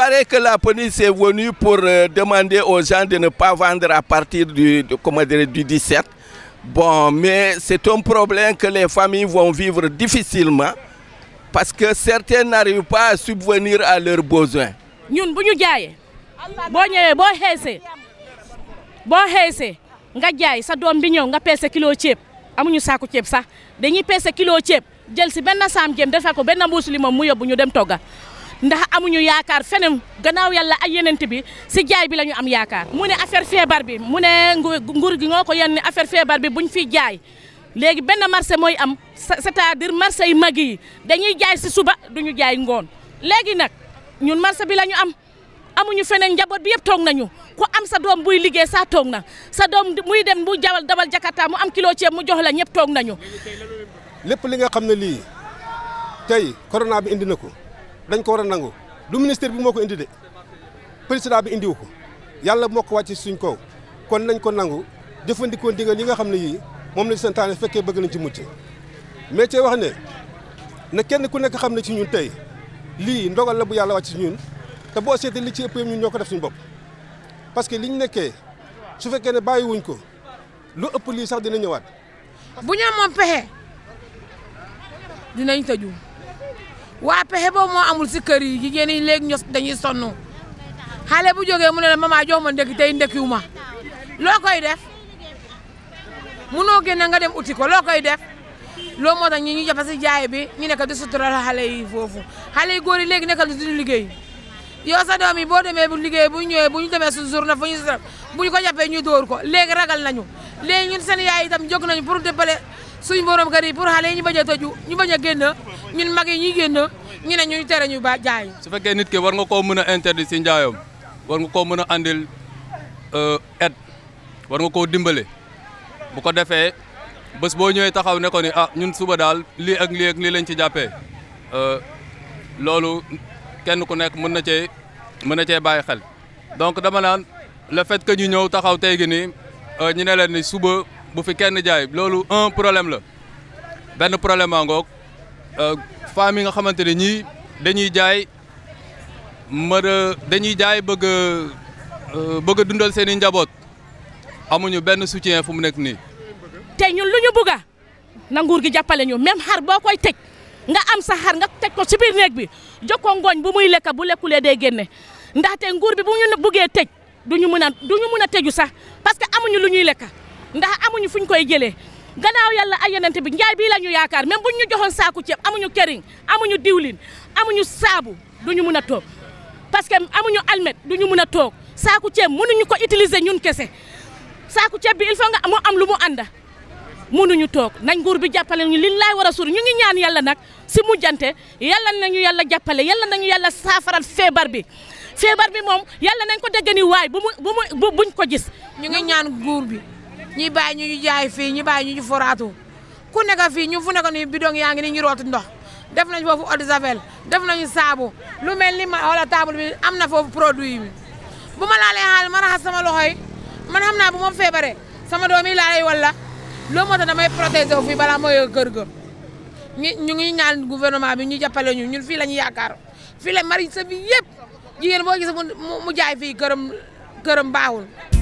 paraît que la police est venue pour euh, demander aux gens de ne pas vendre à partir du, de, comment dire, du 17. Bon, mais c'est un problème que les familles vont vivre difficilement parce que certains n'arrivent pas à subvenir à leurs besoins. ñun bu ñu jaayee boo ñëwee boo xeesee boo xeesee nga jaay sa doom bi ñëw nga peese kilo ceeb amuñu saaku ceeb sax dañuy peese kilo ceeb jël si benn saam jëm defal ko benn mbuus limon mu yóbbu ñu dem togga ndax amuñu yaakaar feneen gannaaw yàlla ay yenent bi si jaay bi la ñu am yaakaar. mu ne affaire feebar bi mu ne nguur gi ngoo ko yenn affaire feebar bi buñ fi jaay léegi benn marché mooy am c'est-à-dire marché yu mag yi dañuy jaay si suba duñu jaay ngoon léegi nag ñun marché bi la ñu am amuñu feneen njaboot bi yëpp toog nañu ku am sa doom buy liggéey saa toog na sa doom muy dem bu jawal dabal jakarta mu am kilo ceeb mu jox la ñëpp toog nañu. lépp li nga xam ne lii tey corona bi indi na ko dañ ko war a nangu du ministère bi moo ko indi de président bi indiwu ko yàlla moo ko wàcc suñ kaw kon nañ ko nangu jëfandikoo ndigal yi nga xam ne yii moom lañ santaane fekkee bëgg nañ ci mucc mais cee wax ne na kenn ku nekk xam ne ci ñun tey lii ndogal la bu yàlla wàcc ci ñun te boo seetee li ci ëpp ñun ñoo ko def suñu bopp parce que liñ nekkee su fekkee ne bàyyiwuñ ko lu ëpp lii sax dina ñëwaat. bu ñu amoon pexe dinañ tëju waa pexe boobu moo amul si kër yi jigéen ñi léegi ños dañuy sonn xale bu jógee mu ne la mama jox ma ndekki tey ndekkiwu ma loo koy def munoo génne nga dem uti ko loo koy def loo moo tax ñi ñu jàpp si jaay bi ñu nekk di sutural xale yi foofu xale yi góor yi léegi nekkal di liggéey yow sa doom yi boo demee bu liggéey bu ñëwee bu ñu demee su journée fu ñu sutural bu ñu ko jàppee ñu dóor ko léegi ragal nañu léegi ñun seen yaay itam jóg nañu pour déppale suñu borom kër yi pour xale yi ñu bañ a tëju ñu bañ a génn ñun mag yi ñuy génn ñu ne ñu tere ñu ba jaay. su fekkee nit ki war nga koo mën a interdit si njaayam war nga koo mën a andil aide war nga koo dimbale bu ko defee bés boo ñëwee taxaw ne ko ni ah ñun suba daal lii ak lii ak lii lañ ci jàppee loolu kenn ku nekk mën na cee mën na cee bàyyi xel donc dama naan le fait que ñu ñëw taxaw tey gi nii ñu ne leen ni suba bu fi kenn jaay loolu un problème la benn problème a ngoog femmes yi nga xamante ne ñii dañuy jaay mën a dañuy jaay bëgg a bëgg a dundal seen i njaboot amuñu benn soutien fu mu nekk nii. te ñun lu ñu bëgg na nguur gi jàppale ñu même xar boo koy tëj nga am sa xar nga teg ko ci biir néeg bi jokkoo ngooñ bu muy lekk bu lekkulee day génne ndaxte nguur bi bu ñu bëggee tëj duñu mën a duñu mën a tëju sax parce que amuñu lu ñuy lekk ndax amuñu fuñ koy jëlee gannaaw yàlla ay yenente bi njaay bii la ñu yaakaar même buñ ñu joxoon saaku ceeb amuñu këriñ amuñu diwlin amuñu saabu duñu mën a toog parce que amuñu almet duñu mën a toog saaku ceeb mënuñu ko utiliser ñun kese saaku ceeb bi il faut nga mu am lu mu ànda mënuñu toog nañ nguur bi jàppale ñu liñ laay war a suur ñu ngi ñaan yàlla nag si mujjante yàlla nañu yàlla jàppale yàlla nañu yàlla saafaral feebar bi feebar bi moom yàlla nañ ko dégg ni waay bu mu bu mu buñ ko gis ñu ngi ñaan nguur bi ñi bàyyi ñu ñu jaay fii ñi bàyyi ñu ñu foraatu ku nekk fii ñu fu nekk ni bidon yaa ngi ni ñu rooti ndox def nañ foofu eau de javel def nañu saabu lu mel ni ma wala table bi am na foofu produit bi bu ma laalee xaal ma raxas sama loxo yi man xam naa bu ma feebaree sama doom yi laalay wala loolu moo tax damay protéger wu fii balaa mooy kër ga ñu ñu ngi ñaan gouvernement bi ñu jàppale ñu ñun fii la ñu yaakaar fii la mari sa bi yëpp jigéen boo gis mu mu jaay fii këram këram baaxul